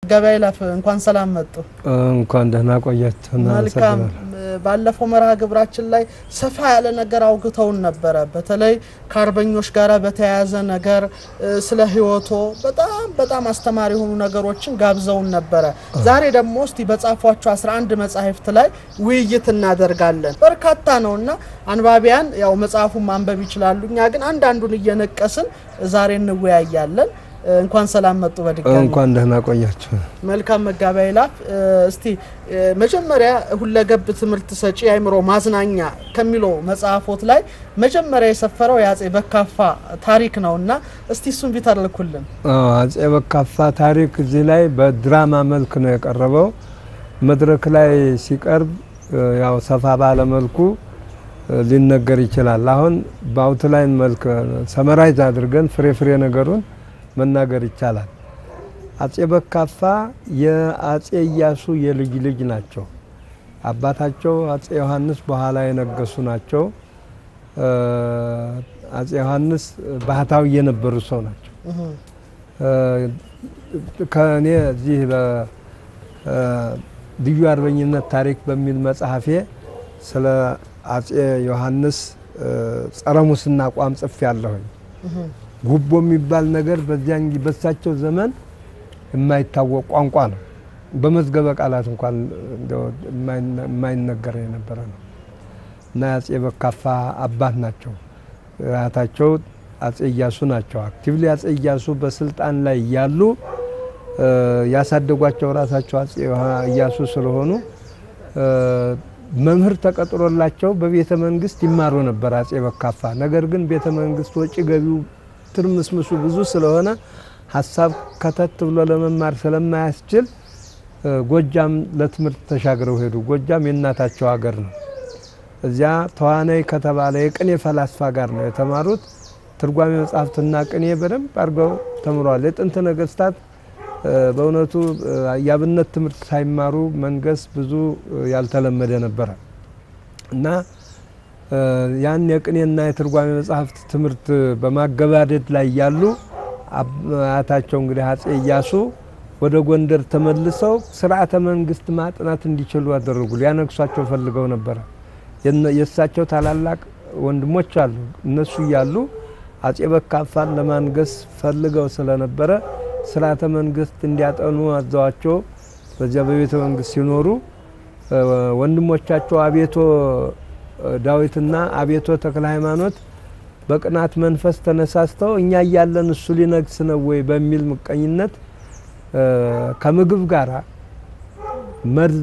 ገበያ ይለፍ እንኳን ሰላም መጡ። እንኳን ደህና ቆያችሁ። መልካም። ባለፈው መርሃ ግብራችን ላይ ሰፋ ያለ ነገር አውግተውን ነበረ። በተለይ ከአርበኞች ጋር በተያያዘ ነገር ስለ ሕይወቶ በጣም በጣም አስተማሪ የሆኑ ነገሮችን ጋብዘውን ነበረ። ዛሬ ደግሞ እስቲ በጻፏቸው 11 መጻሕፍት ላይ ውይይት እናደርጋለን። በርካታ ነውና አንባቢያን ያው መጽሐፉን ማንበብ ይችላሉ። እኛ ግን አንዳንዱን እየነቀስን ዛሬ እንወያያለን። እንኳን ሰላም መጡ። በድጋሚ እንኳን ደህና ቆያችሁ። መልካም መጋቢያ ይላፍ። እስቲ መጀመሪያ ሁለገብ ትምህርት ሰጪ አእምሮ ማዝናኛ ከሚለው መጽሐፎት ላይ መጀመሪያ የሰፈረው የአጼ በካፋ ታሪክ ነው እና እስቲ እሱን ቢተርኩልን። አጼ በካፋ ታሪክ እዚህ ላይ በድራማ መልክ ነው የቀረበው። መድረክ ላይ ሲቀርብ ያው ሰፋ ባለ መልኩ ሊነገር ይችላል። አሁን በአውትላይን መልክ ሰመራይዝ አድርገን ፍሬ ፍሬ ነገሩን መናገር ይቻላል። አጼ በካፋ የአጼ ኢያሱ የልጅ ልጅ ናቸው። አባታቸው አጼ ዮሐንስ በኋላ የነገሱ ናቸው። አጼ ዮሐንስ ባህታዊ የነበሩ ሰው ናቸው። ከእኔ እዚህ ልዩ አርበኝነት ታሪክ በሚል መጽሐፌ ስለ አጼ ዮሐንስ ጸረ ሙስና አቋም ጽፌ ያለሁኝ ጉቦ የሚባል ነገር በዚያን በሳቸው ዘመን የማይታወቅ ቋንቋ ነው። በመዝገበ ቃላት እንኳን የማይነገር የነበረ ነው እና የአጼ በካፋ አባት ናቸው። አያታቸው አጼ ኢያሱ ናቸው። አክቲቭሊ አጼ ኢያሱ በስልጣን ላይ ያሉ ያሳደጓቸው ራሳቸው አጼ ኢያሱ ስለሆኑ መምህር ተቀጥሮላቸው በቤተ መንግስት ይማሩ ነበር አጼ በካፋ። ነገር ግን ቤተ መንግስት ወጪ ገቢው ትርምስምሱ ብዙ ስለሆነ ሀሳብ ከተት ብሎ ለመማር ስለማያስችል ጎጃም ለትምህርት ተሻግረው ሄዱ። ጎጃም የእናታቸው ሀገር ነው። እዚያ ተዋናይ ከተባለ የቅኔ ፈላስፋ ጋር ነው የተማሩት። ትርጓሜ መጽሐፍትና ቅኔ በደንብ አድርገው ተምረዋል። የጥንት ነገስታት በእውነቱ የአብነት ትምህርት ሳይማሩ መንገስ ብዙ ያልተለመደ ነበረ እና ያን የቅኔና የትርጓሜ መጽሐፍት ትምህርት በማገባደድ ላይ ያሉ አያታቸው እንግዲህ አጼ ኢያሱ ወደ ጎንደር ተመልሰው ስርዓተ መንግስት ማጥናት እንዲችሉ አደረጉ። ሊያነግሷቸው ፈልገው ነበረ። የእሳቸው ታላላቅ ወንድሞች አሉ። እነሱ እያሉ አጼ በካፋን ለማንገስ ፈልገው ስለነበረ ስርዓተ መንግስት እንዲያጠኑ አዘዋቸው። በዚያ በቤተ መንግስት ሲኖሩ ወንድሞቻቸው አቤቶ ዳዊትና አቤቶ ተክለ ሃይማኖት በቅናት መንፈስ ተነሳስተው እኛ እያለን እሱ ሊነግስ ነው ወይ በሚል ምቀኝነት ከምግብ ጋር መርዝ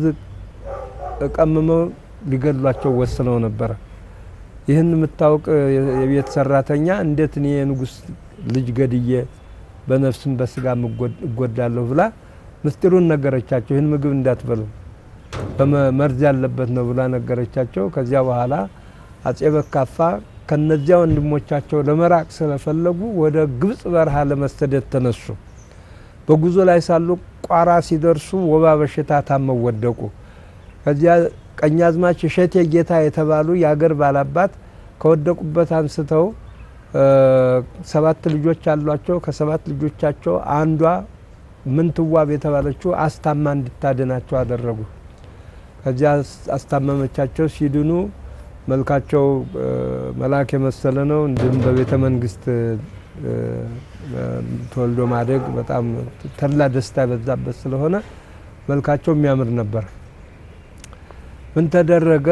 ቀምመው ሊገድሏቸው ወስነው ነበረ። ይህን የምታውቅ የቤት ሰራተኛ እንዴት እኔ የንጉስ ልጅ ገድዬ በነፍስም በስጋ እጎዳለሁ ብላ ምስጢሩን ነገረቻቸው። ይህን ምግብ እንዳትበሉ መርዝ ያለበት ነው ብላ ነገረቻቸው። ከዚያ በኋላ አጼ በካፋ ከነዚያ ወንድሞቻቸው ለመራቅ ስለፈለጉ ወደ ግብጽ በረሃ ለመሰደድ ተነሱ። በጉዞ ላይ ሳሉ ቋራ ሲደርሱ ወባ በሽታ ታመው ወደቁ። ከዚያ ቀኛዝማች እሸቴ ጌታ የተባሉ የአገር ባላባት ከወደቁበት አንስተው ሰባት ልጆች አሏቸው። ከሰባት ልጆቻቸው አንዷ ምንትዋብ የተባለችው አስታማ እንድታድናቸው አደረጉ። ከዚያ አስታመመቻቸው። ሲድኑ መልካቸው መልአክ የመሰለ ነው። እንዲሁም በቤተ መንግስት ተወልዶ ማደግ በጣም ተድላ ደስታ የበዛበት ስለሆነ መልካቸው የሚያምር ነበር። ምን ተደረገ?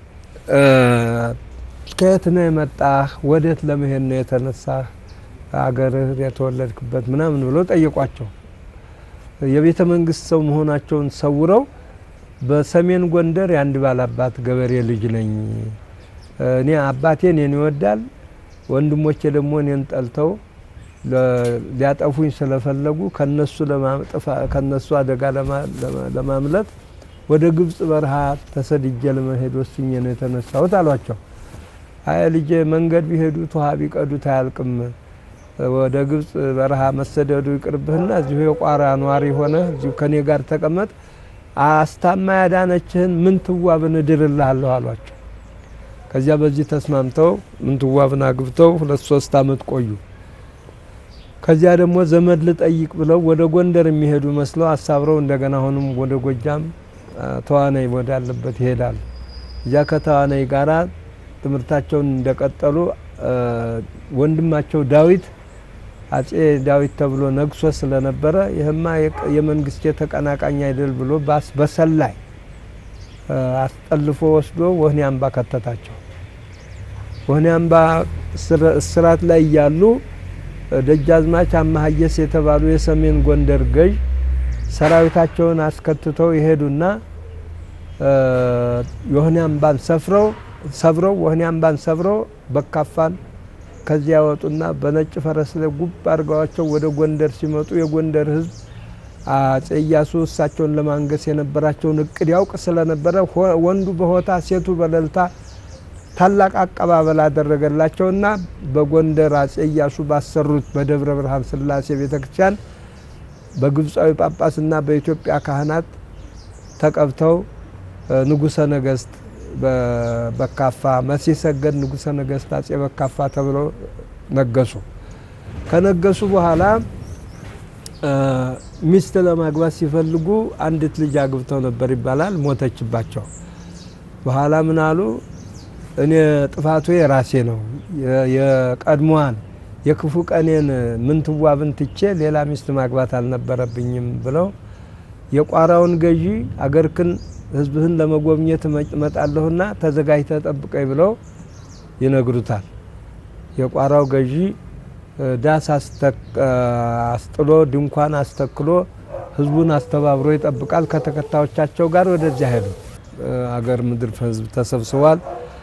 ከየት ነው የመጣህ? ወዴት ለመሄድ ነው የተነሳህ? አገርህ የተወለድክበት ምናምን ብለው ጠየቋቸው። የቤተ መንግስት ሰው መሆናቸውን ሰውረው በሰሜን ጎንደር የአንድ ባላባት ገበሬ ልጅ ነኝ። እኔ አባቴ እኔን ይወዳል፣ ወንድሞቼ ደግሞ እኔን ጠልተው ሊያጠፉኝ ስለፈለጉ ከነሱ አደጋ ለማምለጥ ወደ ግብጽ በረሃ ተሰድጄ ለመሄድ ወስኜ ነው የተነሳሁት አሏቸው። አይ ልጄ መንገድ ቢሄዱት ውሃ ቢቀዱት አያልቅም። ወደ ግብጽ በረሃ መሰደዱ ይቅርብህና እዚሁ የቋራ ኗሪ ሆነ እዚሁ ከኔ ጋር ተቀመጥ፣ አስታማ ያዳነችህን ምንትዋብን እድርልሃለሁ አሏቸው። ከዚያ በዚህ ተስማምተው ምንትዋብን አግብተው ሁለት ሶስት አመት ቆዩ። ከዚያ ደግሞ ዘመድ ልጠይቅ ብለው ወደ ጎንደር የሚሄዱ መስለው አሳብረው እንደገና አሁንም ወደ ጎጃም ተዋናይ ወዳለበት ይሄዳሉ። እዚያ ከተዋናይ ጋራ ትምህርታቸውን እንደቀጠሉ ወንድማቸው ዳዊት አጼ ዳዊት ተብሎ ነግሶ ስለነበረ ይህማ የመንግስቴ ተቀናቃኝ አይደል ብሎ ባስ በሰላይ አስጠልፎ ወስዶ ወህኒ አምባ ከተታቸው። ወህኒ አምባ እስራት ላይ እያሉ ደጃዝማች አማሀየስ የተባሉ የሰሜን ጎንደር ገዥ ሰራዊታቸውን አስከትተው ይሄዱና ወህኒ አምባን ሰፍረው ሰብረው ወህኒ አምባን ሰብረው በካፋን ከዚያ ያወጡና በነጭ ፈረስ ላይ ጉብ አድርገዋቸው ወደ ጎንደር ሲመጡ የጎንደር ሕዝብ አጼ ኢያሱ እሳቸውን ለማንገስ የነበራቸውን እቅድ ያውቅ ስለነበረ ወንዱ በሆታ ሴቱ በእልልታ ታላቅ አቀባበል አደረገላቸውና በጎንደር አጼ ኢያሱ ባሰሩት በደብረ ብርሃን ስላሴ ቤተ ክርስቲያን በግብፃዊ ጳጳስና በኢትዮጵያ ካህናት ተቀብተው ንጉሰ ነገስት በካፋ መሲህ ሰገድ ንጉሰ ነገስት አጼ በካፋ ተብለው ነገሱ። ከነገሱ በኋላ ሚስት ለማግባት ሲፈልጉ አንዲት ልጅ አግብተው ነበር ይባላል። ሞተችባቸው። በኋላ ምን አሉ? እኔ ጥፋቱ የራሴ ነው፣ የቀድሞዋን የክፉ ቀኔን ምንትዋብን ትቼ ሌላ ሚስት ማግባት አልነበረብኝም ብለው የቋራውን ገዢ አገርክን ህዝብህን ለመጎብኘት እመጣለሁና ተዘጋጅተህ ጠብቀኝ ብለው ይነግሩታል። የቋራው ገዢ ዳስ አስጥሎ ድንኳን አስተክሎ ህዝቡን አስተባብሮ ይጠብቃል። ከተከታዮቻቸው ጋር ወደዚያ ሄዱ። አገር ምድር ህዝብ ተሰብስቧል።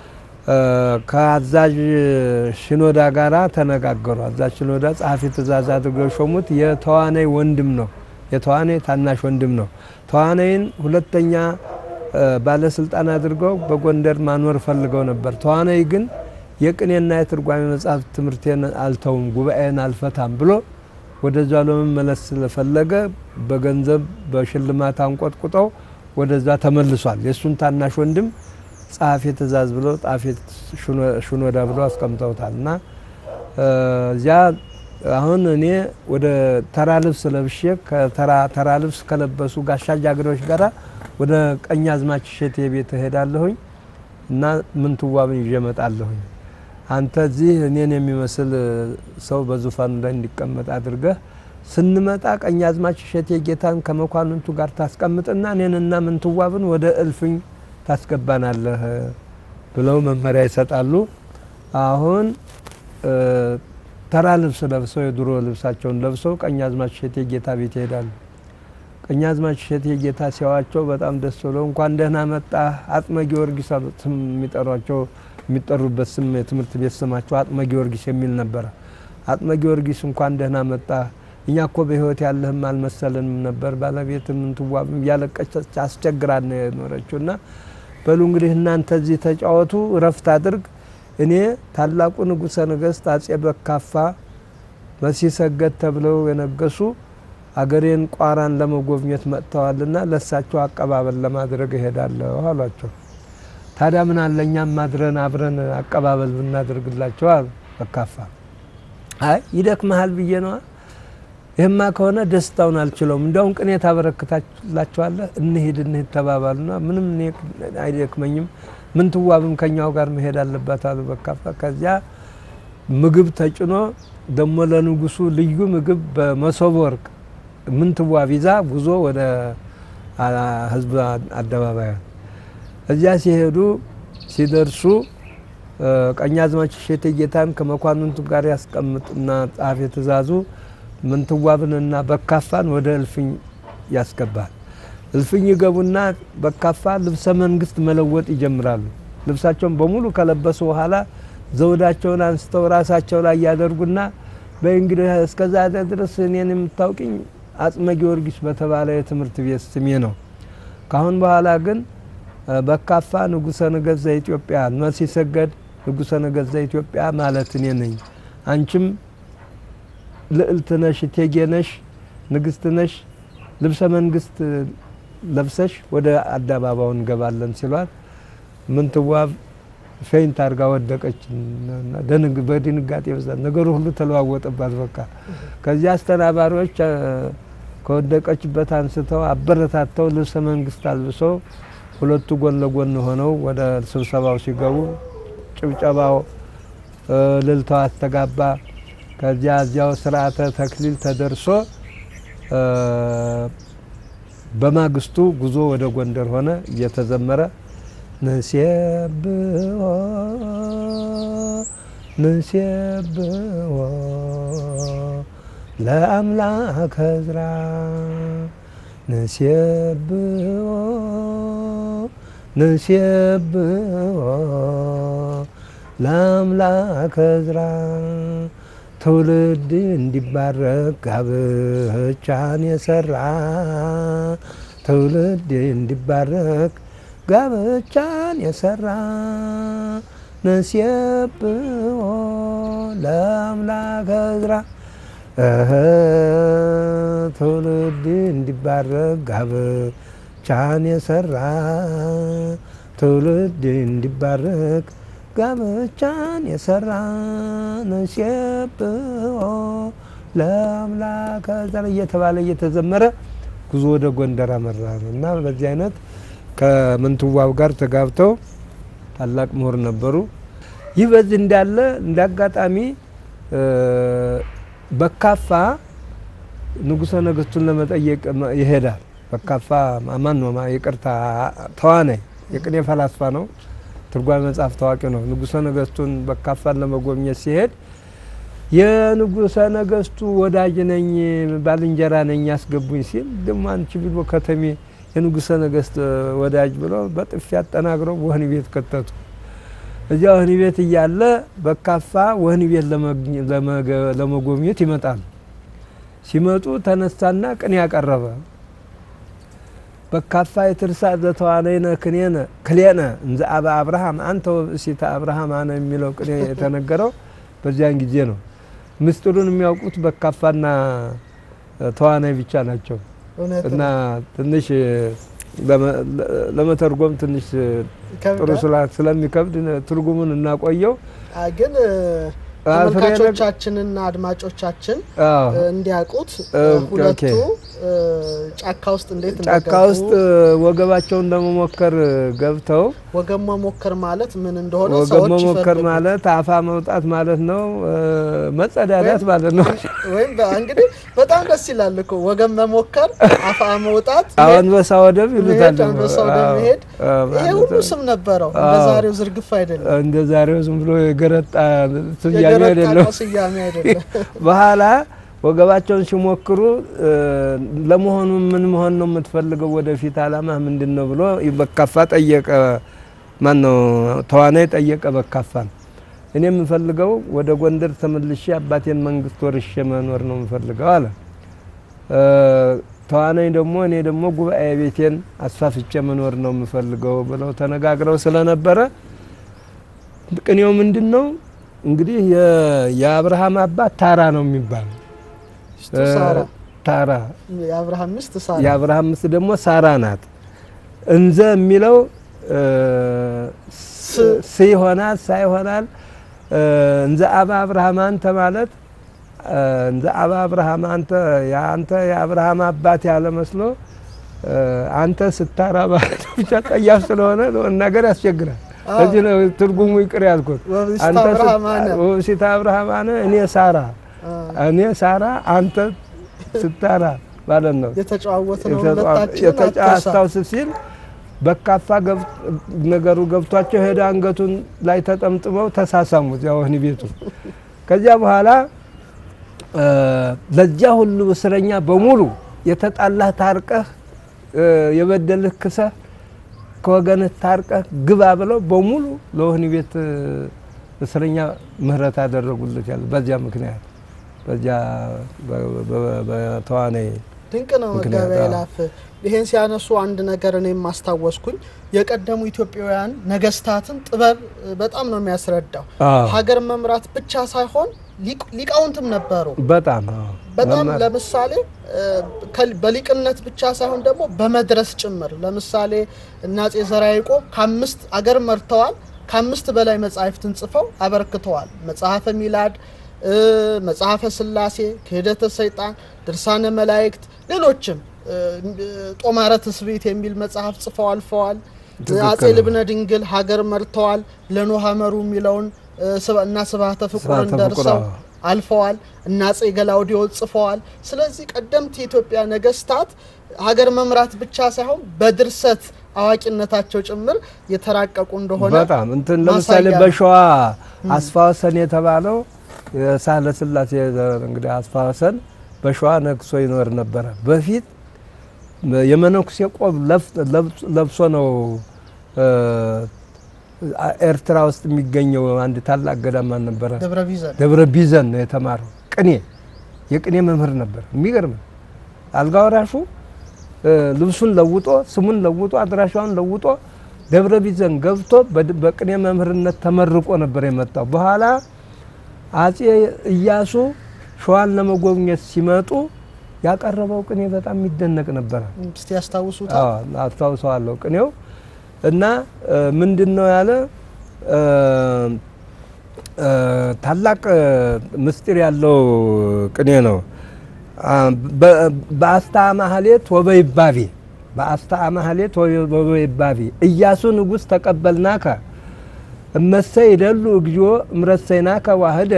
ከአዛዥ ሽኖዳ ጋራ ተነጋገሩ። አዛዥ ሽኖዳ ጸሐፊ ትእዛዝ አድርገው የሾሙት የተዋናይ ወንድም ነው። የተዋናይ ታናሽ ወንድም ነው። ተዋናይን ሁለተኛ ባለስልጣን አድርገው በጎንደር ማኖር ፈልገው ነበር። ተዋናይ ግን የቅኔና የትርጓሜ መጽሐፍ ትምህርቴን አልተውም፣ ጉባኤን አልፈታም ብሎ ወደዛ ለመመለስ ስለፈለገ በገንዘብ በሽልማት አንቆጥቁጠው ወደዛ ተመልሷል። የእሱን ታናሽ ወንድም ጸሐፌ ትእዛዝ ብሎ ጸሐፌ ሽኖዳ ብሎ አስቀምጠውታል። እና እዚያ አሁን እኔ ወደ ተራ ልብስ ለብሼ ተራ ልብስ ከለበሱ ጋሻ ጃግሬዎች ጋራ ወደ ቀኛዝማች እሸቴ ቤት እሄዳለሁኝ እና ምንትዋብን ይዤ እመጣለሁኝ። አንተ እዚህ እኔን የሚመስል ሰው በዙፋኑ ላይ እንዲቀመጥ አድርገህ ስንመጣ ቀኛዝማች እሸቴ ጌታን ከመኳንንቱ ጋር ታስቀምጥና እኔንና ምንትዋብን ወደ እልፍኝ ታስገባናለህ ብለው መመሪያ ይሰጣሉ። አሁን ተራ ልብስ ለብሰው የድሮ ልብሳቸውን ለብሰው ቀኛዝማች እሸቴ ጌታ ቤት ይሄዳሉ። ቀኛዝማች እሸቴ ጌታ ሲያዋቸው በጣም ደስ ብለው እንኳን ደህና መጣ አጥመ ጊዮርጊስ ስም የሚጠሯቸው የሚጠሩበት ስም የትምህርት ቤት ስማቸው አጥመ ጊዮርጊስ የሚል ነበረ። አጥመ ጊዮርጊስ እንኳን ደህና መጣ፣ እኛ እኮ በሕይወት ያለህም አልመሰልንም ነበር፣ ባለቤት ምንትዋብም እያለቀች አስቸግራን ነው የኖረችው እና በሉ እንግዲህ እናንተ እዚህ ተጫወቱ፣ እረፍት አድርግ እኔ ታላቁ ንጉሠ ነገሥት አጼ በካፋ መሲህ ሰገድ ተብለው የነገሱ አገሬን ቋራን ለመጎብኘት መጥተዋልና ለሳቸው አቀባበል ለማድረግ እሄዳለሁ አሏቸው። ታዲያ ምን አለ እኛም ማድረን አብረን አቀባበል ብናደርግላቸው አሉ በካፋ። አይ ይደክመሃል ብዬ ነዋ። ይህማ ከሆነ ደስታውን አልችለውም። እንዲያውም ቅኔ ታበረክታላቸዋለህ፣ እንሂድ እንሂድ ተባባሉና ምንም እኔ አይደክመኝም ምንትዋብም ከኛው ጋር መሄድ አለባት አሉ በካፋ። ከዚያ ምግብ ተጭኖ ደግሞ ለንጉሱ ልዩ ምግብ በመሶበ ወርቅ ምንትዋብ ይዛ ጉዞ ወደ ህዝብ አደባባይ እዚያ ሲሄዱ ሲደርሱ ቀኛዝማች እሸቴ ጌታን ከመኳንንቱ ጋር ያስቀምጥና ጸሐፌ ትእዛዙ ምንትዋብንና በካፋን ወደ እልፍኝ ያስገባል። እልፍኝ ይገቡና በካፋ ልብሰ መንግስት መለወጥ ይጀምራሉ። ልብሳቸውን በሙሉ ከለበሱ በኋላ ዘውዳቸውን አንስተው ራሳቸው ላይ ያደርጉና በእንግዲህ እስከዛ ድረስ እኔን የምታውቅኝ አጽመ ጊዮርጊስ በተባለ የትምህርት ቤት ስሜ ነው። ካሁን በኋላ ግን በካፋ ንጉሠ ነገሥት ዘኢትዮጵያ መሲህ ሰገድ ንጉሠ ነገሥት ዘኢትዮጵያ ማለት እኔ ነኝ። አንቺም ልዕልት ነሽ፣ እቴጌ ነሽ፣ ንግስት ነሽ። ልብሰ መንግስት ለብሰሽ ወደ አደባባዩ እንገባለን ሲሏት ምንትዋብ ፌንት አድርጋ ወደቀች። እና ደንግ በድንጋጤ ብዛት ነገሩ ሁሉ ተለዋወጠባት። በቃ ከዚያ አስተናባሪዎች አ፣ ከወደቀችበት አንስተው አበረታተው ልብሰ መንግስት አልብሰው ሁለቱ ጎን ለጎን ሆነው ወደ ስብሰባው ሲገቡ ጭብጨባው እ፣ እልልታው አስተጋባ። ከዚያ እዚያው ስርዓተ ተክሊል ተደርሶ እ፣ በማግስቱ ጉዞ ወደ ጎንደር ሆነ እየተዘመረ ንሴብሖ ንሴብሖ ለአምላከ ዕዝራ ንሴብሖ ንሴብሖ ለአምላከ ዕዝራ ትውልድ እንዲባረክ ጋብቻን የሰራ ትውልድ እንዲባረክ ጋብቻን የሰራ ነስየብሖ ለአምላከ ዕዝራ እህ ትውልድ እንዲባረክ ጋብቻን የሰራ ትውልድ እንዲባረክ ጋብቻን የሰራ ነስየብሖ ለአምላከ ዕዝራ እየተባለ እየተዘመረ ጉዞ ወደ ጎንደር አመራ ነው እና በዚህ አይነት ከምንትዋብ ጋር ተጋብተው ታላቅ ምሁር ነበሩ። ይህ በዚህ እንዳለ እንደ አጋጣሚ እ፣ በካፋ ንጉሠ ነገሥቱን ለመጠየቅ መ- ይሄዳል። በካፋ ማን ነው? ማ- ይቅርታ ተዋናይ የቅኔ ፈላስፋ ነው። ትርጓሜ መጽሐፍ ታዋቂ ነው። ንጉሠ ነገሥቱን በካፋን ለመጎብኘት ሲሄድ የንጉሠ ነገሥቱ ወዳጅ ነኝ ባልንጀራ ነኝ ያስገቡኝ ሲል ደግሞ አንቺ ብሎ ከተሜ የንጉሠ ነገሥት ወዳጅ ብሎ በጥፊ አጠናግረው ወህኒ ቤት ከተቱ። እዚያ ወህኒ ቤት እያለ በካፋ ወህኒ ቤት ለመግኘ- ለመገ- ለመጎብኘት ይመጣሉ። ሲመጡ ተነሳና ቅኔ ያቀረበ በካፋ የትርሳ ዘተዋነይነ ክኔነ ክሌነ እንዘ አበ አብርሃም አንተ ወብእሲተ አብርሃም አነ የሚለው ቅኔ የተነገረው በዚያን ጊዜ ነው። ምስጢሩን የሚያውቁት በካፋና ተዋናይ ብቻ ናቸው። እውነት እና ነው። ትንሽ ለመ- ለመተርጎም ትንሽ ጥሩ ይከብዳል። ስላ- ስለሚከብድ ትርጉሙን እናቆየው። አ፣ ግን እ፣ አ፣ ፍሬ ነገር- ተመልካቾቻችንና አድማጮቻችን አዎ፣ እ፣ እንዲያውቁት እ፣ ኦኬ፣ ሁለቱ ኦኬ። እ፣ ጫካ ውስጥ እንዴት ጫካ እንደገቡ ውስጥ ወገባቸውን ለመሞከር ገብተው ወገን መሞከር ማለት ምን እንደሆነ ወገብ ሰዎች መሞከር ይፈልጉ። ማለት አፋ መውጣት ማለት ነው። እ፣ መጸዳዳት ወይም- ማለት ነው። ወይም በ- እንግዲህ በጣም ደስ ይላል እኮ ወገን መሞከር፣ አፋ መውጣት፣ አሁን አንበሳ ወደብ ይሉታል። መሄድ፣ ደግሞ። አንበሳ ወደ አዎ፣ መሄድ አዎ፣ ይሄ ማለት ሁሉ ነው። ስም ነበረው። እንደ አዎ። ዛሬው ዝርግፍ አይደለም፣ እንደ ዛሬው ዝም ብሎ የገረጣ ስያሜ የገረጣ አይደለም። ስያሜ አይደለም። በኋላ ወገባቸውን ሲሞክሩ እ፣ ለመሆኑ ምን መሆን ነው የምትፈልገው? ወደፊት አላማ ምንድን ነው ብሎ በካፋ ጠየቀ። ማን ነው ተዋናይ ጠየቀ በካፋን። እኔ የምፈልገው ወደ ጎንደር ተመልሼ አባቴን መንግስት ወርሼ መኖር ነው የምፈልገው አለ። እ፣ ተዋናይ ደግሞ እኔ ደግሞ ጉባኤ ቤቴን አስፋፍቼ መኖር ነው የምፈልገው ብለው ተነጋግረው ስለነበረ ቅኔው ምንድን ነው እንግዲህ የ- የአብርሃም አባት ታራ ነው የሚባለው ሚስቱ ሳራ ታራ የአብርሃም ሚስት ሳራ የአብርሃም ምስት ደግሞ ሳራ ናት። እንዘ የሚለው እ፣ ስ- ስ ይሆናል ሳ ይሆናል። እ፣ እንዘ አባ አብርሃም አንተ ማለት እ፣ እንዘ አባ አብርሃም አንተ የአንተ የአብርሃም አባት ያለ መስሎ እ፣ አንተ ስታራ ማለት ብቻ ጠያፍ ስለሆነ ነገር ያስቸግራል። አዎ። እዚህ ነው ትርጉሙ ይቅር ያልኩት። ወብስተ አንተ አብርሃም አነ ወብሲተ አብርሃም አነ እኔ ሳራ አ፣ እኔ ሳራ አንተ ስታራ ማለት ነው። የተጨዋወት ነው የተጫዋ- ሁለታችን የተጫ አትርሳ። አስታውስ ሲል በካፋ ገብ- ነገሩ ገብቷቸው ሄደ። አንገቱን ላይ ተጠምጥመው ተሳሳሙት ያው ወህኒ ቤቱ። ከዚያ በኋላ እ፣ ለዚያ ሁሉ እስረኛ በሙሉ የተጣላህ ታርቀህ እ፣ የበደልህ ክሰህ ከወገንህ ታርቀህ ግባ ብለው በሙሉ ለወህኒ ቤት እ፣ እስረኛ ምህረት አደረጉለት ያለ በዚያ ምክንያት በዚያ በ- በ- በተዋናይ ድንቅ ነው ምክንያት፣ መጋቢያ አዎ። ይላፍ። ይሄን ሲያነሱ አንድ ነገር እኔም ማስታወስኩኝ የቀደሙ ኢትዮጵያውያን ነገስታትን ጥበብ እ፣ በጣም ነው የሚያስረዳው። አዎ። ሀገር መምራት ብቻ ሳይሆን ሊቅ- ሊቃውንትም ነበሩ። በጣም አዎ። በጣም መማር- ለምሳሌ እ፣ ከል- በሊቅነት ብቻ ሳይሆን ደግሞ በመድረስ ጭምር ለምሳሌ እነ አፄ ዘርዓ ያዕቆብ ከአምስት አገር መርተዋል። ከአምስት በላይ መጻሕፍትን ጽፈው አበርክተዋል። መጽሐፈ ሚላድ፣ መጽሐፈ ስላሴ፣ ክህደተ ሰይጣን፣ ድርሳነ መላእክት፣ ሌሎችም ጦማረ ትስብእት የሚል መጽሐፍ ጽፈው አልፈዋል። አጼ ልብነ ድንግል ሀገር መርተዋል። ለኖህ ሐመሩ የሚለውን እና ስብሐተ ፍቁርን ደርሰው አልፈዋል። እና አጼ ገላውዲዮስ ጽፈዋል። ስለዚህ ቀደምት የኢትዮጵያ ነገስታት ሀገር መምራት ብቻ ሳይሆን በድርሰት አዋቂነታቸው ጭምር የተራቀቁ እንደሆነ በጣም እንትን ለምሳሌ በሸዋ አስፋወሰን የተባለው የሳህለ ስላሴ እንግዲህ አስፋወሰን በሸዋ ነግሶ ይኖር ነበረ። በፊት የመነኩሴ ቆብ ለብሶ ነው ኤርትራ ውስጥ የሚገኘው አንድ ታላቅ ገዳም ነበረ፣ ደብረ ቢዘን ነው የተማረው። ቅኔ የቅኔ መምህር ነበር። የሚገርም አልጋ ወራሹ ልብሱን ለውጦ ስሙን ለውጦ አድራሻውን ለውጦ ደብረ ቢዘን ገብቶ በቅኔ መምህርነት ተመርቆ ነበር የመጣው። በኋላ አጼ ኢያሱ ሸዋን ለመጎብኘት ሲመጡ ያቀረበው ቅኔ በጣም የሚደነቅ ነበረ። እስቲ ያስታውሱታል? አስታውሰዋለሁ። ቅኔው እና ምንድን ነው ያለ ታላቅ ምስጢር ያለው ቅኔ ነው። በአስታ ማህሌት ወበይባቤ በአስታ ማህሌት ወበይባቤ ኢያሱ ንጉሥ ተቀበልናከ እመሰ ይደሉ እግዚኦ እምረሰይናከ ዋህደ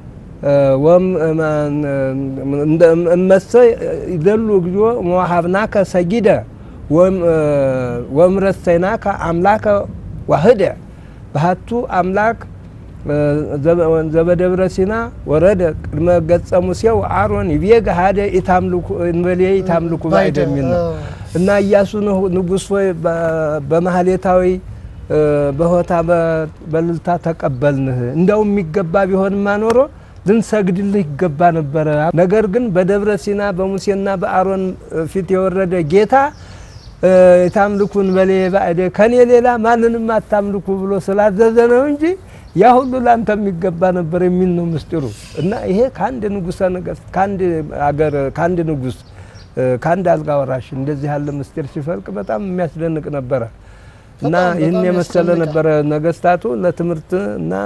እመሰ ይደሉ እግዚኦ መዋሃብናከ ሰጊደ ወእምረሰይናከ አምላከ ዋህደ ባህቱ አምላክ ዘበደብረ ሲና ወረደ ቅድመ ገጸ ሙሴው አሮን ይቤገ ሀደ እንበሌ ኢታምልኩ ባዕድ የሚል ነው እና ኢያሱ ንጉሥ ሆይ በማህሌታዊ በሆታ በልልታ ተቀበልንህ። እንደው የሚገባ ቢሆንማ ኖሮ ልንሰግድልህ ይገባ ነበረ። ነገር ግን በደብረ ሲና በሙሴና በአሮን ፊት የወረደ ጌታ የታምልኩን በሌ ባዕደ ከኔ ሌላ ማንንም አታምልኩ ብሎ ስላዘዘ ነው እንጂ ያ ሁሉ ላንተ የሚገባ ነበር የሚል ነው ምስጢሩ። እና ይሄ ከአንድ ንጉሠ ነገሥት ከአንድ አገር ከአንድ ንጉሥ ከአንድ አልጋ ወራሽ እንደዚህ ያለ ምስጢር ሲፈልቅ በጣም የሚያስደንቅ ነበረ እና ይህን የመሰለ ነበረ። ነገስታቱ ለትምህርት እና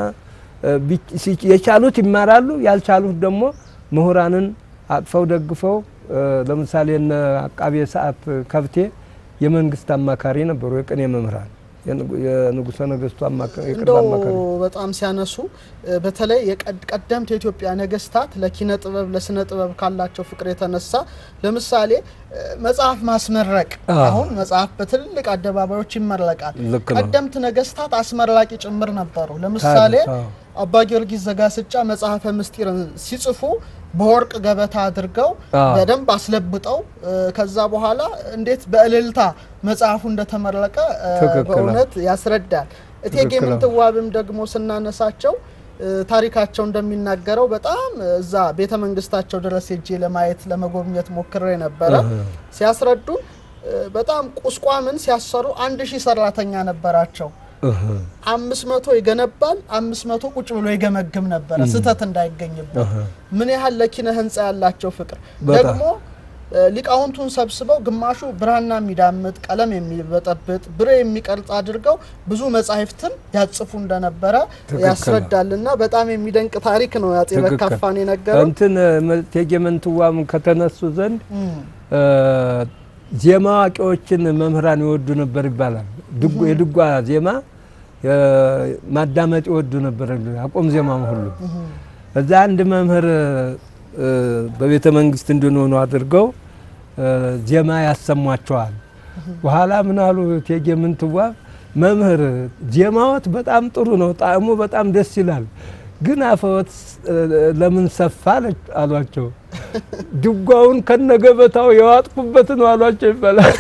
የቻሉት ይማራሉ፣ ያልቻሉት ደግሞ ምሁራንን አቅፈው ደግፈው ለምሳሌ እነ አቃቤ ሰዓት ከብቴ የመንግስት አማካሪ ነበሩ፣ የቅኔ መምህራን የንጉሠ ነገስቱ እንደው በጣም ሲያነሱ በተለይ ቀደምት የኢትዮጵያ ነገስታት ለኪነ ጥበብ ለስነ ጥበብ ካላቸው ፍቅር የተነሳ ለምሳሌ መጽሐፍ ማስመረቅ አሁን መጽሐፍ በትልልቅ አደባባዮች ይመረቃል። ቀደምት ነገስታት አስመራቂ ጭምር ነበሩ። ለምሳሌ አባ ጊዮርጊስ ዘጋስጫ መጽሐፈ ምስጢርን ሲጽፉ በወርቅ ገበታ አድርገው በደንብ አስለብጠው ከዛ በኋላ እንዴት በእልልታ መጽሐፉ እንደተመረቀ በእውነት ያስረዳል። እቴጌ ምንትዋብም ደግሞ ስናነሳቸው ታሪካቸው እንደሚናገረው በጣም እዛ ቤተ መንግስታቸው ድረስ ሄጄ ለማየት ለመጎብኘት ሞክሬ ነበረ። ሲያስረዱን በጣም ቁስቋምን ሲያሰሩ አንድ ሺህ ሰራተኛ ነበራቸው። አምስት መቶ ይገነባል፣ አምስት መቶ ቁጭ ብሎ ይገመግም ነበረ ስህተት እንዳይገኝበት። ምን ያህል ለኪነ ህንፃ ያላቸው ፍቅር ደግሞ ሊቃውንቱን ሰብስበው ግማሹ ብራና የሚዳምጥ ቀለም የሚበጠብጥ ብሬ የሚቀርጽ አድርገው ብዙ መጻሕፍትን ያጽፉ እንደነበረ ያስረዳልና በጣም የሚደንቅ ታሪክ ነው። ያጼ በካፋን የነገረው እንትን እቴጌ ምንትዋብ ከተነሱ ዘንድ ዜማ አዋቂዎችን መምህራን ይወዱ ነበር ይባላል። የድጓ ዜማ ማዳመጥ ይወዱ ነበር፣ አቆም ዜማ ሁሉ። እዛ አንድ መምህር በቤተ መንግስት እንድንሆኑ አድርገው ዜማ ያሰሟቸዋል። በኋላ ምን አሉ እቴጌ ምንትዋብ መምህር ዜማዎት በጣም ጥሩ ነው፣ ጣዕሙ በጣም ደስ ይላል፣ ግን አፈወት ለምን ሰፋ አሏቸው። ድጓውን ከነገበታው የዋጥኩበት ነው አሏቸው ይባላል።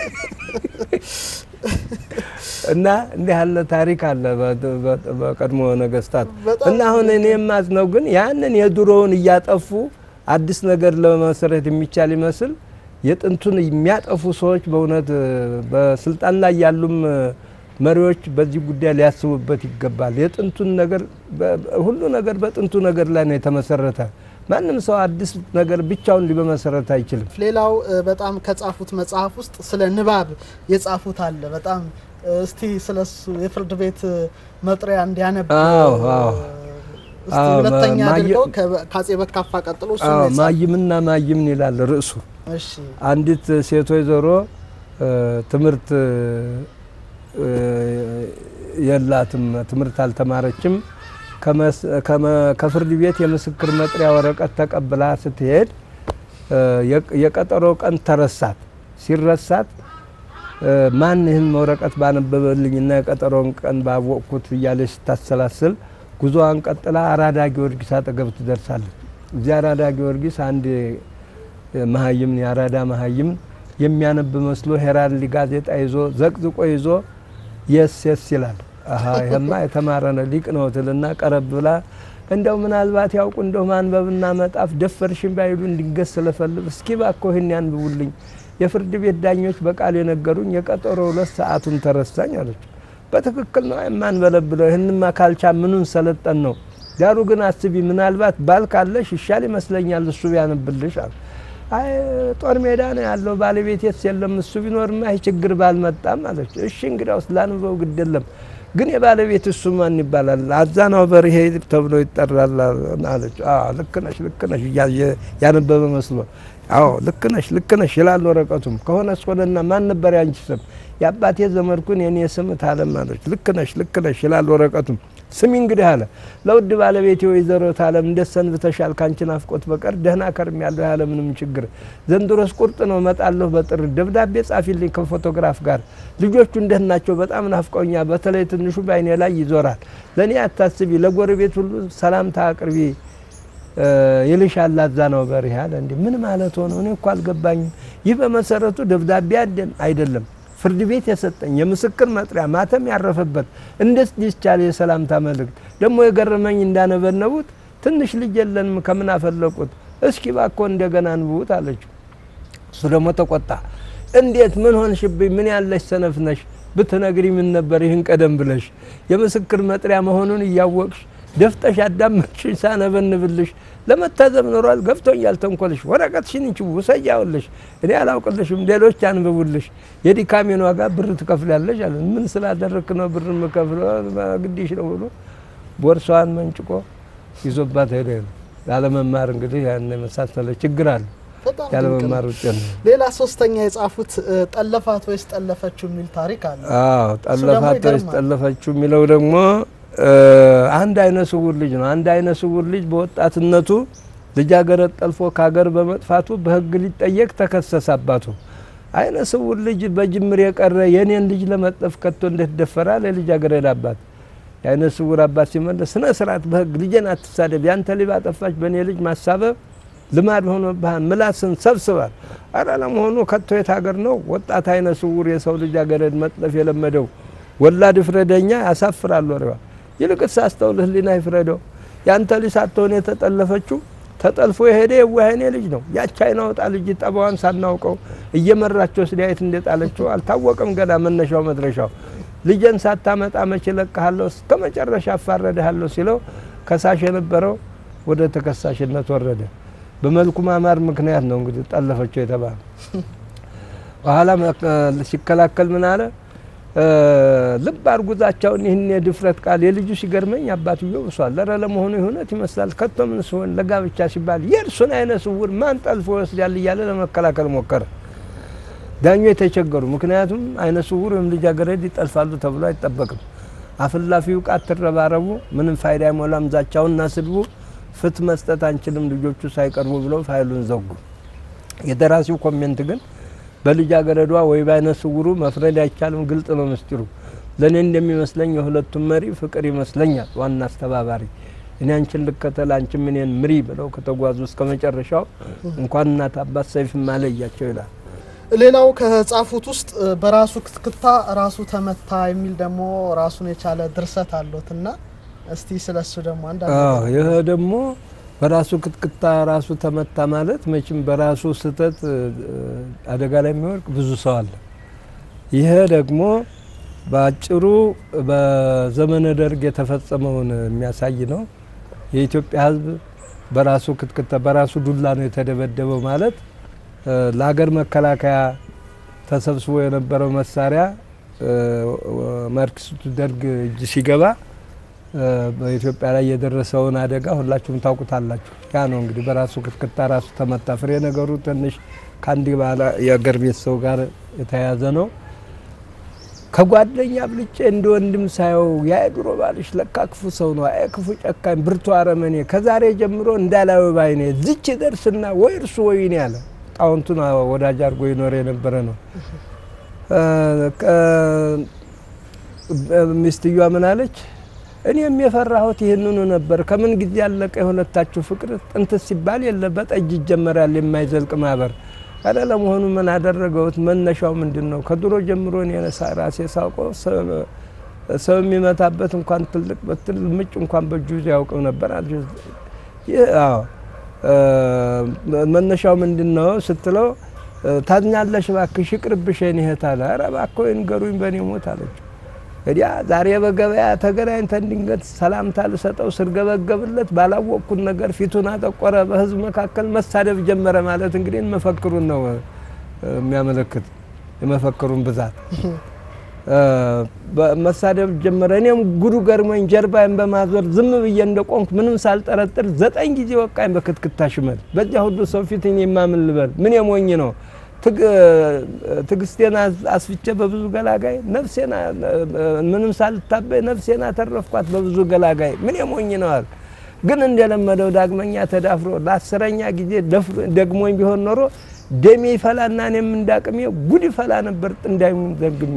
እና እንዲህ ያለ ታሪክ አለ በቀድሞ ነገስታት። እና አሁን እኔ የማዝነው ግን ያንን የድሮውን እያጠፉ አዲስ ነገር ለመሰረት የሚቻል ይመስል የጥንቱን የሚያጠፉ ሰዎች በእውነት በስልጣን ላይ ያሉም መሪዎች በዚህ ጉዳይ ሊያስቡበት ይገባል። የጥንቱን ነገር ሁሉ ነገር በጥንቱ ነገር ላይ ነው የተመሰረተ። ማንም ሰው አዲስ ነገር ብቻውን ሊበመሰረት አይችልም። ሌላው እ፣ በጣም ከጻፉት መጽሐፍ ውስጥ ስለ ንባብ የጻፉት አለ። በጣም እ፣ እስቲ ስለሱ የፍርድ ቤት እ፣ መጥሪያ እንዲያነብ አዎ፣ አዎ። እስቲ አዎ፣ ሁለተኛ ማየ- አድርገው ከ- ከአጼ በካፋ ቀጥሎ እሱ አዎ፣ ነው የጻፈው። ማይምና ማይምን ይላል ርዕሱ። እሺ አንዲት ሴት ወይዘሮ እ፣ ትምህርት እ፣ የላትም፣ ትምህርት አልተማረችም። ከመስ- ከመ- ከፍርድ ቤት የምስክር መጥሪያ ወረቀት ተቀብላ ስትሄድ እ፣ የቅ- የቀጠሮ ቀን ተረሳት። ሲረሳት እ፣ ማን ይህን ወረቀት ባነበበልኝና የቀጠሮውን ቀን ባወቅኩት እያለች ስታሰላስል ጉዞዋን ቀጥላ አራዳ ጊዮርጊስ አጠገብ ትደርሳለች። እዚያ አራዳ ጊዮርጊስ አንድ መሀይም የአራዳ መሀይም የሚያነብ መስሎ ሄራልድ ጋዜጣ ይዞ ዘቅዝቆ ይዞ የስ የስ ይላል። አሀ ይሄማ የተማረ ነው ሊቅ ነው ትልና ቀረብ ብላ እንደው ምናልባት ያውቁ እንደው ማንበብና መጣፍ ደፈርሽን ባይሉ እንዲገስ ስለፈልግ እስኪ ባኮ ይህን ያንብቡልኝ የፍርድ ቤት ዳኞች በቃል የነገሩኝ የቀጠሮ ሁለት ሰዓቱን ተረሳኝ አለች። በትክክል ነው የማንበለብለው ይህንማ ካልቻ ምኑን ሰለጠን ነው። ዳሩ ግን አስቢ ምናልባት ባል ካለሽ ይሻል ይመስለኛል እሱ ቢያነብልሽ አሉ። አይ ጦር ሜዳ ነው ያለው ባለቤቴስ የለም እሱ ቢኖርማ ይህ ችግር ባልመጣም አለች። እሺ እንግዲያውስ ላንበው ግድ የለም ግን የባለቤት እሱ ማን ይባላል? አዛናው በርሄ ተብሎ ይጠራል አለች። አዎ ልክ ነሽ ልክ ነሽ እያየ ያነበበ መስሎ አዎ ልክ ነሽ ልክ ነሽ ይላል ወረቀቱም። ከሆነ ሆነና ማን ነበር ያንቺ ስም? የአባቴ ዘመድኩን የኔ ስም ታለም አለች። ልክ ነሽ ልክ ነሽ ይላል ወረቀቱም። ስሚ እንግዲህ አለ ለውድ ባለቤቴ ወይዘሮ ታለም እንዴት ሰንብተሻል? ካንቺ ናፍቆት በቀር ደህና ከርም ያለሁ ያለ ምንም ችግር። ዘንድሮስ ቁርጥ ነው እመጣለሁ በጥር ደብዳቤ ጻፊልኝ ከፎቶግራፍ ጋር። ልጆቹ እንዴት ናቸው? በጣም ናፍቀውኛ። በተለይ ትንሹ በአይኔ ላይ ይዞራል። ለእኔ አታስቢ፣ ለጎረቤት ሁሉ ሰላምታ አቅርቢ ይልሻል አዛናው በርሄ አለ። እንዲ ምን ማለት ሆነ? እኔ እኮ አልገባኝም። ይህ በመሰረቱ ደብዳቤ አይደለም ፍርድ ቤት የሰጠኝ የምስክር መጥሪያ ማተም ያረፈበት እንዴት ሊቻል የሰላምታ መልእክት ደግሞ የገረመኝ እንዳነበነቡት ትንሽ ልጅ የለንም ከምን አፈለቁት እስኪ ባኮ እንደገና አንብቡት አለችው እሱ ደግሞ ተቆጣ እንዴት ምን ሆንሽብኝ ምን ያለሽ ሰነፍ ነሽ ብትነግሪ ምን ነበር ይህን ቀደም ብለሽ የምስክር መጥሪያ መሆኑን እያወቅሽ ደፍጠሽ አዳመጥሽኝ ሳነበንብልሽ ለመታዘብ ኖሯል ገብቶኛል ተንኮልሽ ወረቀትሽን እንቺ ውሰጃውልሽ እኔ አላውቅልሽም ሌሎች አንብቡልሽ የዲካሜን ዋጋ ብር ትከፍላለሽ አለ ምን ስላደረክ ነው ብር የምከፍለው ግዲሽ ነው ብሎ ቦርሳዋን መንጭቆ ይዞባት ሄደ ነው ያለመማር እንግዲህ ያን የመሳሰለ ችግር አለ በጣም ድንቅ ነው። ያለመማር ውጤት ነው ሌላ ሶስተኛ የጻፉት እ፣ ጠለፋት ወይስ ጠለፈችው የሚል ታሪክ አለ። አዎ ጠለፋት ወይስ ይገርማል። ጠለፈችው የሚለው ደግሞ እ፣ አንድ አይነ ስውር ልጅ ነው። አንድ አይነ ስውር ልጅ በወጣትነቱ ልጃገረድ ጠልፎ ከሀገር በመጥፋቱ በሕግ ሊጠየቅ ተከሰሰ። አባቱ አይነ ስውር ልጅ በጅምር የቀረ የኔን ልጅ ለመጥለፍ ከቶ እንዴት ደፈራል? የልጃገረድ አባት የአይነ ስውር አባት ሲመለስ ስነ ስርዓት በሕግ ልጄን አትሳደብ፣ ያንተ ልጅ ባጠፋች በእኔ ልጅ ማሳበብ ልማድ ሆኖብሃል፣ ምላስን ሰብስባል። አረ ለመሆኑ ከቶ የት ሀገር ነው ወጣት አይነ ስውር የሰው ልጃገረድ መጥለፍ የለመደው? ወላድ ፍረደኛ ያሳፍራል ወሬዋ። ይልቅስ አስተውል፣ ህሊና ይፍረደው። ያንተ ልጅ ሳትሆን የተጠለፈችው ተጠልፎ የሄደ የዋህኔ ልጅ ነው። ያች አይነ ወጣ ልጅ ጠባዋን ሳናውቀው እየመራቸው ስዳየት እንደጣለችው አልታወቀም ገና መነሻው መድረሻው። ልጄን ሳታመጣ መቼ ለቅሃለሁ እስከ መጨረሻ አፋረድሃለሁ ሲለው ከሳሽ የነበረው ወደ ተከሳሽነት ወረደ። በመልኩ ማማር ምክንያት ነው እንግዲህ ጠለፈችው የተባለ። በኋላ መ- ሲከላከል ምን አለ? እ፣ ልብ አርጉዛቸውን ይህን የድፍረት ቃል የልጁ ሲገርመኝ አባትየው ብሷል። ኧረ ለመሆኑ የእውነት ይመስላል ከቶ ምን ሲሆን ለጋብቻ ሲባል የእርሱን አይነ ስውር ማን ጠልፎ ይወስዳል እያለ ለመከላከል ሞከረ። ዳኞ የተቸገሩ ምክንያቱም አይነ ስውር ወይም ልጃገረድ ይጠልፋሉ ተብሎ አይጠበቅም። አፍላፊው ቃት ትረባረቡ ምንም ፋይዳ አይሞላም። ዛቻውና ስድቡ ፍት መስጠት አንችልም ልጆቹ ሳይቀርቡ ብለው ፋይሉን ዘጉ። የደራሲው ኮሜንት ግን በልጃገረዷ ወይ በአይነ ስውሩ መፍረድ አይቻልም፣ ግልጽ ነው ምስጢሩ። ለእኔ እንደሚመስለኝ የሁለቱም መሪ ፍቅር ይመስለኛል ዋና አስተባባሪ። እኔ አንቺን ልከተል አንቺም እኔን ምሪ ብለው ከተጓዙ እስከ መጨረሻው እንኳን እናት አባት ሰይፍ ማለያቸው ይላል። ሌላው ከጻፉት ውስጥ እ፣ በራሱ ክትክታ ራሱ ተመታ የሚል ደግሞ ራሱን የቻለ ድርሰት አሉት እና እስቲ ስለሱ ደግሞ አንዳንድ አዎ ነገር ይህ ደግሞ በራሱ ክትክታ ራሱ ተመታ ማለት መቼም በራሱ ስህተት እ፣ አደጋ ላይ የሚወድቅ ብዙ ሰው አለ። ይሄ ደግሞ በአጭሩ በዘመነ ደርግ የተፈጸመውን የሚያሳይ ነው። የኢትዮጵያ ሕዝብ በራሱ ክትክታ በራሱ ዱላ ነው የተደበደበው ማለት እ፣ ለሀገር መከላከያ ተሰብስቦ የነበረው መሳሪያ እ፣ ማርክሲስቱ ደርግ እጅ ሲገባ እ፣ በኢትዮጵያ ላይ የደረሰውን አደጋ ሁላችሁም ታውቁታላችሁ። ያ ነው እንግዲህ በራሱ ክትክታ ራሱ ተመታ። ፍሬ ነገሩ ትንሽ ከአንድ ባለ የአገር ቤት ሰው ጋር የተያያዘ ነው። ከጓደኛ ብልጬ እንደ ወንድም ሳየው ያ የድሮ ባልሽ ለካ ክፉ ሰው ነው፣ አይ ክፉ ጨካኝ፣ ብርቱ አረመኔ፣ ከዛሬ ጀምሮ እንዳላዩ ባይኔ ዝች ደርስና ወይ እርሱ ወይ እኔ አለ። ጣውንቱን ወዳጅ አድርጎ ይኖር የነበረ ነው። እ፣ ከ- ሚስትየዋ ምን አለች? እኔም የፈራሁት ይህንኑ ነበር። ከምን ጊዜ ያለቀ የሁለታችሁ ፍቅር ጥንት ሲባል የለ በጠጅ ይጀመራል የማይዘልቅ ማህበር። አረ ለመሆኑ ምን አደረገውት? መነሻው ምንድን ነው? ከድሮ ጀምሮ እኔ ሳ- ራሴ ሳውቀው ሰው- ሰው የሚመታበት እንኳን ትልቅ በትል ምጭ እንኳን በእጁ ይዞ ያውቅም ነበር አለች። ይህ አዎ እ፣ መነሻው ምንድን ነው ስትለው እ፣ ታዝኛለሽ እባክሽ ይቅርብሽ የኔ እህት አለ። ኧረ እባክዎ ይንገሩኝ በእኔ ሞት አለች። እንግዲያ ዛሬ በገበያ ተገናኝተን ድንገት ሰላምታ ልሰጠው ስርገበገብለት ባላወቅኩት ነገር ፊቱን አጠቆረ፣ በህዝብ መካከል መሳደብ ጀመረ። ማለት እንግዲህ መፈክሩን ነው እ፣ የሚያመለክት የመፈክሩን ብዛት እ፣ በመሳደብ ጀመረ። እኔም ጉዱ ገርሞኝ ጀርባዬን በማዞር ዝም ብዬ እንደቆምኩ ምንም ሳልጠረጥር ዘጠኝ ጊዜ ወቃኝ በክትክታ ሽመል። በዚያ ሁሉ ሰው ፊት እኔ የማምን ልበል? ምን የሞኝ ነው ትግ- ትግስቴን አስ- አስፍቼ በብዙ ገላጋይ ነፍሴን አ- ምንም ሳልታበይ ነፍሴን አተረፍኳት በብዙ ገላጋይ ምን የሞኝ ነው አለ። ግን እንደለመደው ዳግመኛ ተዳፍሮ ለአስረኛ ጊዜ ደፍሮ- ደግሞኝ ቢሆን ኖሮ ደሜ ይፈላና እኔም እንዳቅሜ ጉድ ይፈላ ነበር ጥንዳዩን ዘግሜ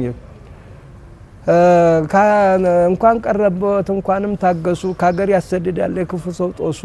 እ፣ ካ- እንኳን ቀረበት እንኳንም ታገሱ ከሀገር ያሰድዳል የክፉ ሰው ጦሱ።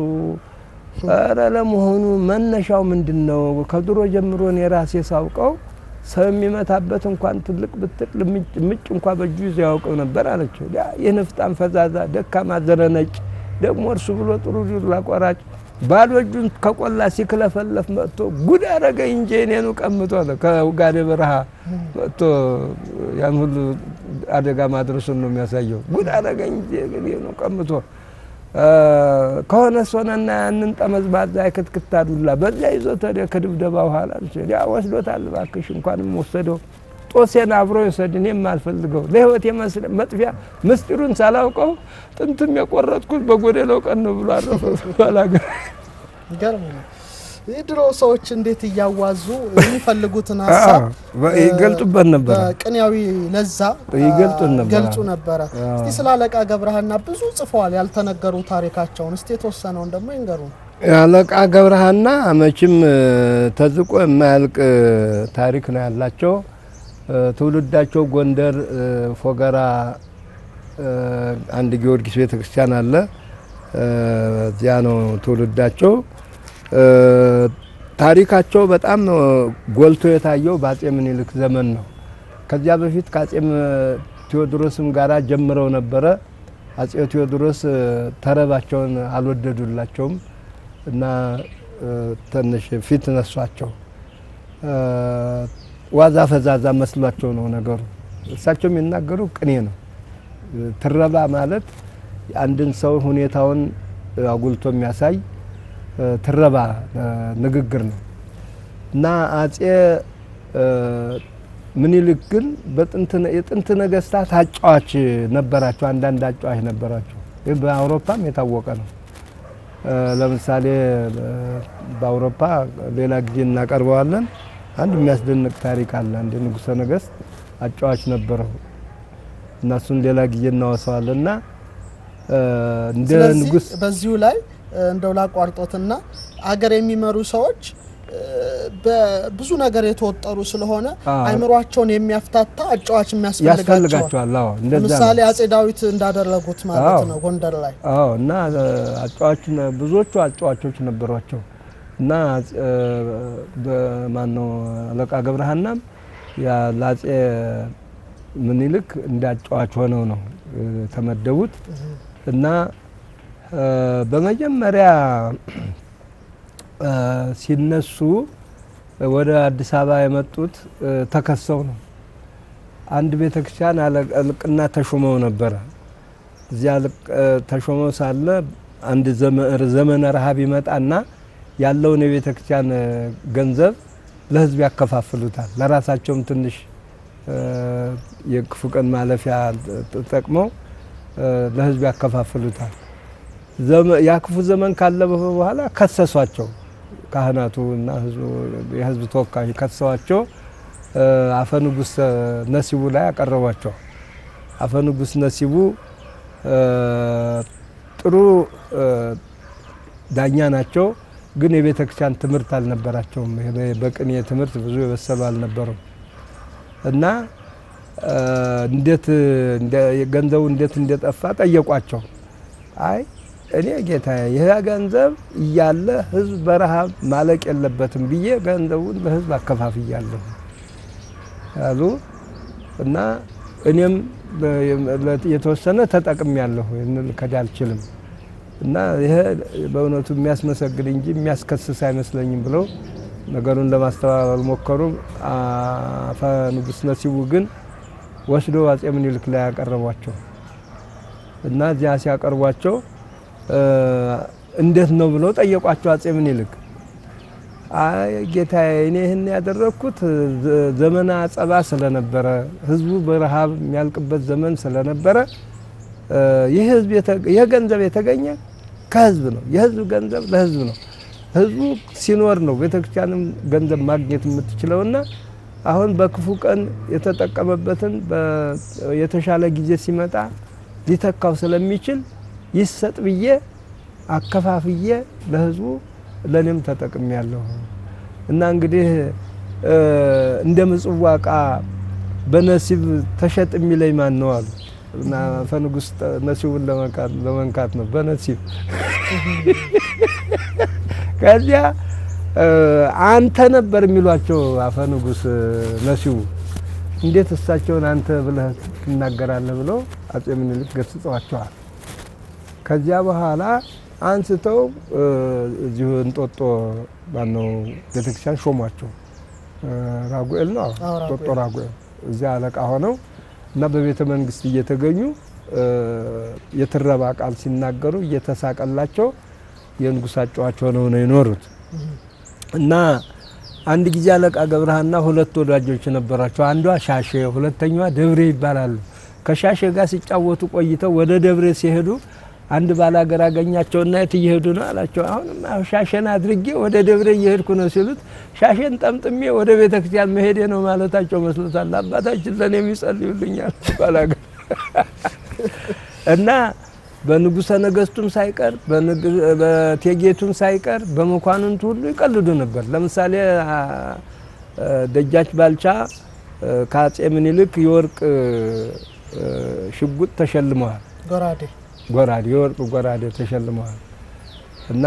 ኧረ ለመሆኑ መነሻው ምንድን ነው? ከድሮ ጀምሮ እኔ ራሴ ሳውቀው ሰው የሚመታበት እንኳን ትልቅ ብትል ምጭ እንኳ በእጁ ይዞ ያውቀው ነበር አለችው። ያ የንፍጣም ፈዛዛ ደካማ ዘረነጭ ደግሞ እርሱ ብሎ ጥሩ ዱላ ቆራጭ ባዶ እጁን ከቆላ ሲክለፈለፍ መጥቶ ጉድ አረገኝ እንጂ እኔኑ ቀምቶ አለ። ከውጋዴ በረሃ መጥቶ ያን ሁሉ አደጋ ማድረሱን ነው የሚያሳየው። ጉድ አረገኝ እንጂ እኔኑ ቀምቶ እ፣ ከሆነ ሶነና ያንን ጠመዝባዛ የክትክታ ዱላ በዚያ ይዞት ወደ ከድብደባ በኋላ ያ ወስዶታል። እባክሽ እንኳንም ወሰደው ጦሴን አብሮ ይውሰድ፣ እኔም አልፈልገው ለህይወት መጥፊያ ምስጢሩን ሳላውቀው ጥንትም የቆረጥኩት በጎደለው ቀን ነው ብሎ አረፈ። ባላገር ይገርም ነው። የድሮ ሰዎች እንዴት እያዋዙ የሚፈልጉትን ሀሳብ አዎ፣ ይገልጡበት ነበረ። በቅኔያዊ ለዛ ይገልጡን ነበረ። ገልጹ ነበረ። አዎ። እስቲ ስለ አለቃ ገብረሃና ብዙ ጽፈዋል ያልተነገሩ ታሪካቸውን እስቲ የተወሰነውን ደግሞ ይንገሩ። አለቃ ገብረሃና መቼም እ፣ ተዝቆ የማያልቅ እ፣ ታሪክ ነው ያላቸው። እ፣ ትውልዳቸው ጎንደር እ፣ ፎገራ እ፣ አንድ ጊዮርጊስ ቤተክርስቲያን አለ። እ፣ እዚያ ነው ትውልዳቸው። እ፣ ታሪካቸው በጣም እ፣ ጎልቶ የታየው በአጼ ምኒልክ ዘመን ነው። ከዚያ በፊት ከአጼ ም- ቴዎድሮስም ጋራ ጀምረው ነበረ። አጼ ቴዎድሮስ እ፣ ተረባቸውን አልወደዱላቸውም እና እ፣ ትንሽ ፊት ነሷቸው። እ፣ ዋዛ ፈዛዛ መስሏቸው ነው ነገሩ። እሳቸው የሚናገሩ ቅኔ ነው። እ፣ ትረባ ማለት አንድን ሰው ሁኔታውን እ፣ አጉልቶ የሚያሳይ እ፣ ትረባ እ፣ ንግግር ነው እና አጼ እ፣ ምኒልክ ግን በጥንት የጥንት ነገስታት አጫዋች ነበራቸው። አንዳንድ አጫዋች ነበራቸው። ይህ በአውሮፓም የታወቀ ነው። እ፣ ለምሳሌ እ፣ በአውሮፓ ሌላ ጊዜ እናቀርበዋለን። አንድ የሚያስደንቅ ታሪክ አለ። አንድ ንጉሠ ነገስት አጫዋች ነበረው እና እሱን ሌላ ጊዜ እናወሰዋለን እና እ፣ እንደ ስለዚህ ንጉሥ በዚሁ ላይ እ፣ እንደው ላቋርጦትና አገር የሚመሩ ሰዎች እ፣ በብዙ ነገር የተወጠሩ ስለሆነ አዎ። አይምሯቸውን የሚያፍታታ አጫዋች የሚያስፈልጋቸዋል። ያስፈልጋቸዋል። አዎ እንደዛ ነው። ለምሳሌ አጼ ዳዊት እንዳደረጉት ማለት አዎ። ነው ጎንደር ላይ አዎ እና አጫዋች ብዙዎቹ አጫዋቾች ነበሯቸው እና በማነው አለቃ ገብረሃናም ያ ለአጼ ምኒልክ እንደ አጫዋች ሆነው ነው እ፣ ተመደቡት እና እ፣ በመጀመሪያ እ፣ ሲነሱ ወደ አዲስ አበባ የመጡት እ፣ ተከሰው ነው። አንድ ቤተክርስቲያን አለቅና ተሾመው ነበረ። እዚያ ልቅ- እ፣ ተሾመው ሳለ አንድ ዘመነ ረሃብ ይመጣና ያለውን የቤተ ክርስቲያን ገንዘብ ለሕዝብ ያከፋፍሉታል። ለራሳቸውም ትንሽ የክፉ ቀን ማለፊያ ተጠቅመው ለሕዝብ ያከፋፍሉታል። ያ ክፉ ዘመን ካለፈ በኋላ ከሰሷቸው። ካህናቱ እና የሕዝብ ተወካዮች ከሰዋቸው አፈ ንጉሥ ነሲቡ ላይ ያቀረቧቸው። አፈ ንጉሥ ነሲቡ ጥሩ ዳኛ ናቸው፣ ግን የቤተ ክርስቲያን ትምህርት አልነበራቸውም። በቅኔ ትምህርት ብዙ የበሰሉ አልነበሩም እና እንዴት ገንዘቡ እንዴት እንደጠፋ ጠየቋቸው። አይ እኔ ጌታ ይህ ገንዘብ እያለ ህዝብ በረሃብ ማለቅ የለበትም ብዬ ገንዘቡን ለህዝብ አከፋፍያለሁ አሉ እና እኔም የተወሰነ ተጠቅም ያለሁ ልከድ አልችልም እና ይሄ በእውነቱ የሚያስመሰግን እንጂ የሚያስከስስ አይመስለኝም ብለው ነገሩን ለማስተባበል ሞከሩ። አፈ ንጉሥ ነሲቡ ግን ወስዶ አጼ ምኒልክ ላይ ያቀረቧቸው እና እዚያ ሲያቀርቧቸው እንዴት ነው ብለው ጠየቋቸው አጼ ምኒልክ። አይ ጌታዬ፣ እኔ ይህን ያደረግኩት ዘመነ አጸባ ስለነበረ ህዝቡ በረሃብ የሚያልቅበት ዘመን ስለነበረ ይህ ህዝብ ይህ ገንዘብ የተገኘ ከህዝብ ነው። የህዝብ ገንዘብ ለህዝብ ነው። ህዝቡ ሲኖር ነው ቤተክርስቲያንም ገንዘብ ማግኘት የምትችለውና አሁን በክፉ ቀን የተጠቀመበትን የተሻለ ጊዜ ሲመጣ ሊተካው ስለሚችል ይሰጥ ብዬ አከፋፍዬ ለህዝቡ ለእኔም ተጠቅሜ ያለሁ እና እንግዲህ እንደ ምጽዋ ዕቃ በነሲብ ተሸጥ የሚለኝ ማን ነው አሉ እና አፈ ንጉሥ ነሲቡን ለመንካት ነው በነሲብ ከዚያ አንተ ነበር የሚሏቸው አፈ ንጉሥ ነሲቡ እንዴት እሳቸውን አንተ ብለህ ትናገራለህ ብለው አጼ ምኒልክ ገስጸዋቸዋል። ከዚያ በኋላ አንስተው እዚሁ እንጦጦ ማነው ቤተክርስቲያን ሾሟቸው። ራጉኤል ነው እንጦጦ ራጉኤል እዚያ አለቃ ሆነው እና በቤተ መንግስት እየተገኙ የትረባ ቃል ሲናገሩ እየተሳቀላቸው የንጉሳቸዋቸው ሆነው ነው የኖሩት እና አንድ ጊዜ አለቃ ገብረሃና ሁለት ወዳጆች ነበራቸው። አንዷ ሻሼ፣ ሁለተኛዋ ደብሬ ይባላሉ። ከሻሼ ጋር ሲጫወቱ ቆይተው ወደ ደብሬ ሲሄዱ አንድ ባላገር አገኛቸውና የት እየሄዱ ነው አላቸው። አሁንም ሻሼን አድርጌ ወደ ደብሬ እየሄድኩ ነው ሲሉት ሻሼን ጠምጥሜ ወደ ቤተ ክርስቲያን መሄዴ ነው ማለታቸው መስሎታል። አባታችን ለእኔ የሚጸልዩልኛል ባላገር እና በንጉሰ ነገስቱም ሳይቀር በቴጌቱም ሳይቀር በመኳንንቱ ሁሉ ይቀልዱ ነበር። ለምሳሌ ደጃች ባልቻ ከአጼ ምኒልክ የወርቅ ሽጉጥ ተሸልመዋል። ጎራዴ ጎራዴ የወርቅ ጎራዴ ተሸልመዋል እና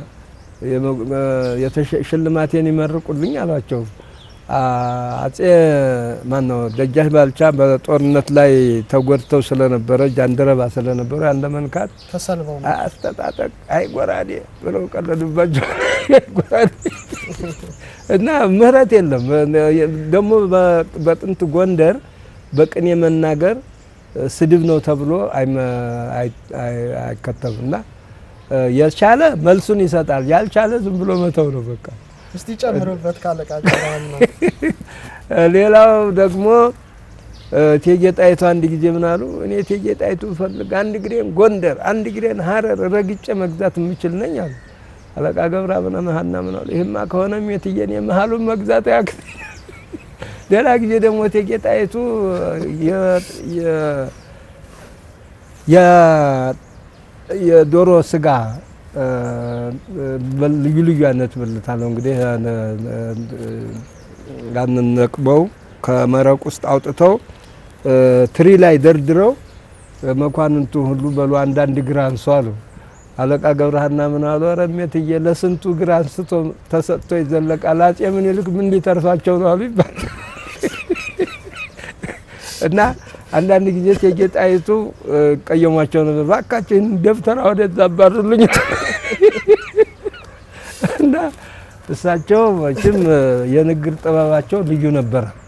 ሽልማቴን ይመርቁልኝ አሏቸው። አጼ ማነው ደጃች ባልቻ በጦርነት ላይ ተጎድተው ስለነበረ ጃንደረባ ስለነበረ ያን ለመንካት ተሰልበው አስተጣጠቅ አይ ጎራዴ ብለው ቀለዱባቸው። ጎራዴ እና ምህረት የለም። ደግሞ በጥንት ጎንደር በቅኔ መናገር ስድብ ነው ተብሎ አይከተብም እና የቻለ መልሱን ይሰጣል፣ ያልቻለ ዝም ብሎ መተው ነው በቃ። እስቲ ጨምሩበት ካለቃ ነው። ሌላው ደግሞ እቴጌ ጣይቱ አንድ ጊዜ ምን አሉ? እኔ እቴጌ ጣይቱ ፈልግ አንድ ግሬን ጎንደር አንድ ግሬን ሀረር ረግጬ መግዛት የምችል ነኝ አሉ። አለቃ ገብረ አብነ መሀና ምን አሉ? ይህማ ከሆነም የትየን የመሀሉን መግዛት ያክል ሌላ ጊዜ ደግሞ እቴጌ ጣይቱ የዶሮ ስጋ ልዩ ልዩ አይነት ብልታለሁ እንግዲህ ያንን ነቅበው ከመረቅ ውስጥ አውጥተው ትሪ ላይ ደርድረው መኳንንቱ ሁሉ በሉ አንዳንድ እግር አንሱ አሉ። አለቃ ገብረሃና ምን አሉ? ኧረ እሜትዬ ለስንቱ እግር አንስቶ ተሰጥቶ ይዘለቃል፣ አጼ ምኒልክ ምን ሊተርፋቸው ነው አሉ ይባላል። እና አንዳንድ ጊዜ እቴጌ ጣይቱ ቀየሟቸው ነበር። እባካችሁ ይህን ደብተራ ወደዛ አባሩልኝ እና እሳቸው መቼም የንግግር ጥበባቸው ልዩ ነበረ።